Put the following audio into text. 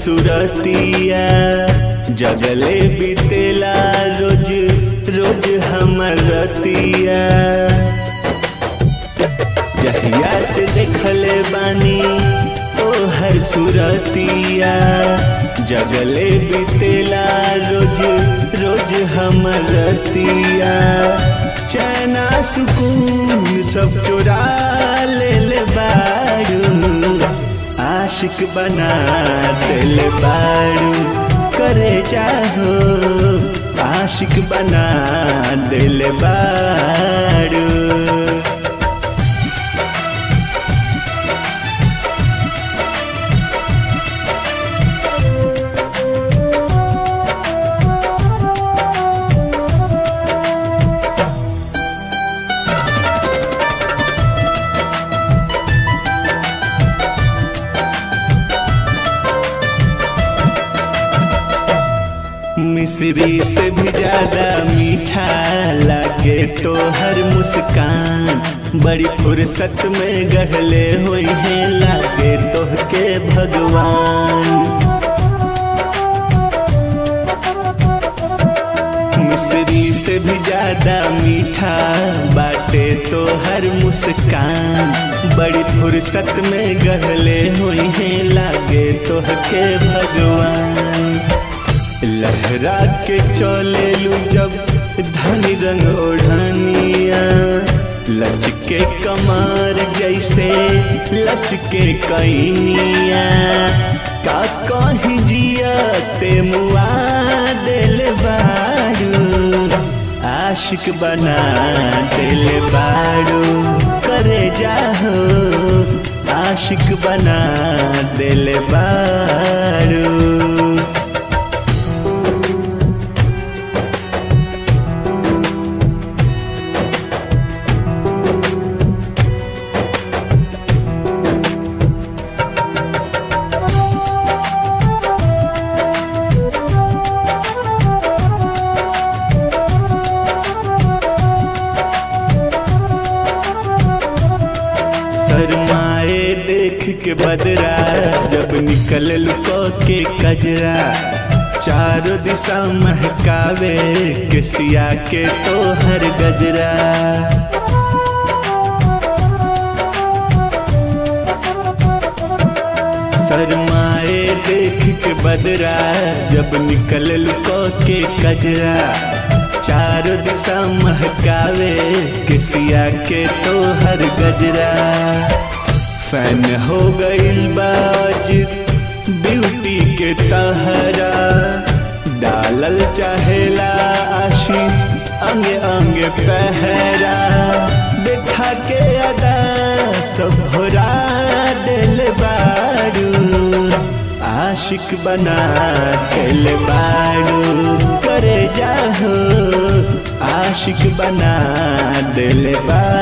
सुरतिया जगले बीतेला रोज रोज हमर रतिया जहिया से देखले बानी ओ हर सुरतिया जगले बीतेला रोज रोज हमर रतिया चैना सुकून सब चुरा ले बाड़ू आशिक बना दिल बाड़ू करे चाहो आशिक बना दिल बाड़ू मिश्री से भी ज्यादा मीठा लागे तो हर मुस्कान बड़ी फुर्सत में गढ़ले हुई है लागे तो के भगवान मिश्री से भी ज्यादा मीठा बाटे तो हर मुस्कान बड़ी फुर्सत में गढ़ले हुई है लागे तो के भगवान लहरा के चले लू जब धनी रंग ओढ़निया लचके कमार जैसे लचके कैनिया का कहीं जिया ते मुआ दिल बारू आशिक बना दिल बारू करे जाहो आशिक बना दिल बारू शरमाए देख के बदरा जब निकल लुको के कजरा चारों दिशा महकावे के सिया के तो हर गजरा शरमाए देख के बदरा जब निकल लुको के कजरा चारों दिशा महकावे किसिया के तो हर गजरा फैन हो गई बाज ब्यूटी के तहरा डालल चाहेला आशी अंगे अंगे पहरा देखा के अदा सब भरा दिल बारू आशिक बना दिल बारू करे जाहो आशिक बना दिल बारू